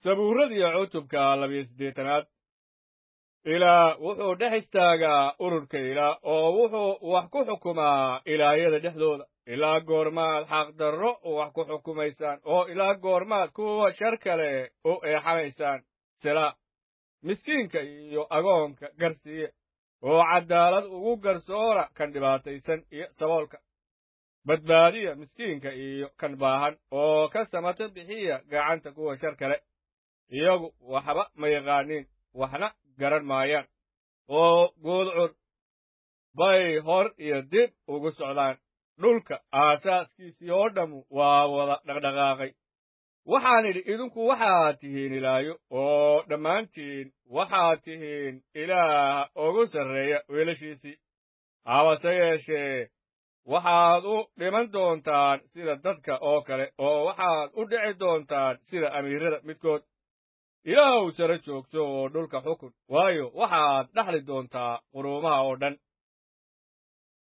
sabuuradiiyo cutubka labiyo siddeetanaad ilaa wuxuu dhex istaagaa ururka ilaa oo wuxuu wax ku xukumaa ilaayada dhexdooda ilaa goormaad xaqdarro wax ku xukumaysaan oo ilaa goormaad kuwa shar kale u eexanaysaan sila miskiinka iyo agoonka garsiiya oo caddaalad ugu garsoora kan dhibaataysan iyo saboolka badbaadiya miskiinka iyo kan baahan oo ka samato bixiya gacanta kuwa shar kale iyagu waxba ma yaqaaniin waxna garan maayaan oo guudcur bay hor iyo dib ugu socdaan dhulka aasaaskiisii oo dhammu waa wada dhaqdhaqaaqay waxaan idhi idinku waxaad tihiin ilaayo oo dhammaantiin waxaad tihiin ilaaha ugu sarreeya weelashiisii habase yeeshee waxaad u dhiman doontaan sida dadka oo kale oo waxaad u dhici doontaan sida amiirada midkood ilaahow sare joogto oo dhulka xukun waayo waxaad dhaxli doontaa quruumaha oo dhan